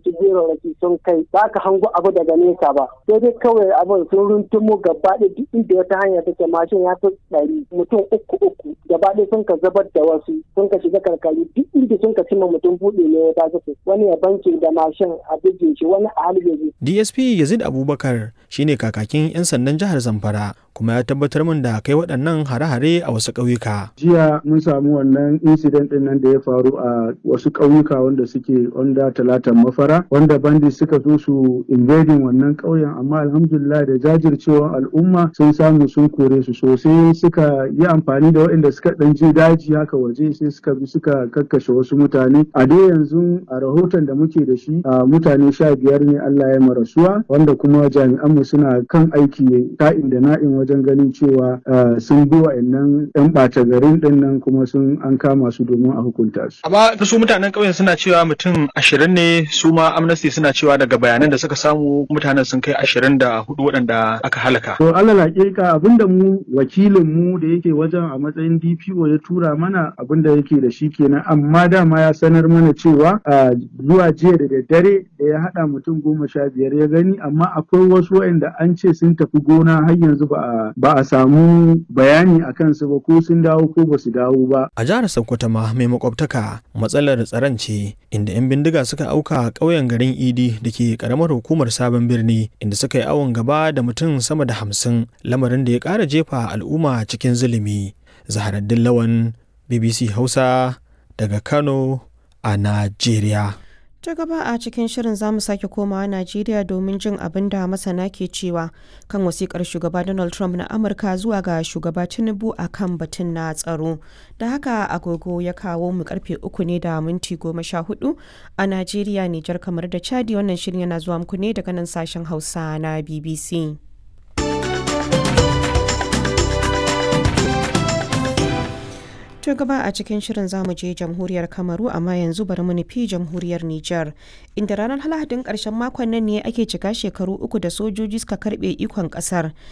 ɗauki gerarraki sun kai ba ka hango abu daga nesa ba sai dai kawai abin sun runtumo gaba ɗaya duk inda wata hanya take mashin ya fi ɗari mutum uku uku gaba ɗaya sun ka zabar da wasu sun ka shiga karkari duk inda sun ka cimma mutum buɗe ne ya ta wani ya banke da mashin a bige shi wani a halin DSP Yazid Abubakar shine kakakin 'yan sandan jihar Zamfara kuma ya tabbatar min da kai waɗannan hare-hare a wasu ƙauyuka. Jiya mun samu wannan incident ɗin nan da ya faru a wasu ƙauyuka wanda suke onda talatan mafara wanda bandi suka zo su invading wannan ƙauyen amma alhamdulillah da jajircewar al'umma sun samu sun kore su sosai suka yi amfani da waɗanda suka ɗan je daji haka waje sai suka bi suka kakkashe wasu mutane a dai yanzu a rahoton da muke da shi a mutane sha biyar ne Allah ya marasuwa wanda kuma jami'anmu suna kan aiki ka'in da na'in wajen ganin cewa sun bi wa'annan 'yan ɓata garin ɗin nan kuma sun an kama su domin a hukunta su. Amma su mutanen ƙauyen suna cewa mutum ashirin ne su ma amnesty suna cewa daga bayanan da suka samu mutanen sun kai ashirin da hudu waɗanda aka halaka. To Allah hakika abinda mu wakilin mu da yake wajen a matsayin DPO ya tura mana abinda yake da shi kenan amma dama ya sanar mana cewa zuwa jiya da daddare da ya haɗa mutum goma sha biyar ya gani amma akwai wasu waɗanda an ce sun tafi gona har yanzu ba ba a samu bayani a kansu ba ko sun dawo ko ba su dawo ba. A jihar Sokoto ma mai makwabtaka matsalar tsaron ce inda 'yan bindiga suka auka ƙauyen garin Idi da ke ƙaramar hukumar sabon birni inda suka yi awon gaba da mutum sama da hamsin lamarin da ya ƙara jefa al'umma cikin zulumi. Zaharaddin Lawan BBC Hausa daga Kano a Najeriya. ta gaba a cikin shirin zamu sake komawa najeriya domin jin abin da masana ke cewa kan wasikar shugaba donald trump na amurka zuwa ga shugaba tinubu a kan batun na tsaro da haka agogo ya kawo mu karfe uku ne da minti goma sha hudu a najeriya nijar kamar da chadi wannan shirin yana zuwa muku ne daga nan sashen hausa na bbc To gaba a cikin shirin zamu je jamhuriyar Kamaru amma yanzu bari mu nufi jamhuriyar Nijar inda ranar Lahadin karshen makon nan ne ake cika shekaru uku da sojoji suka karbe ikon kasar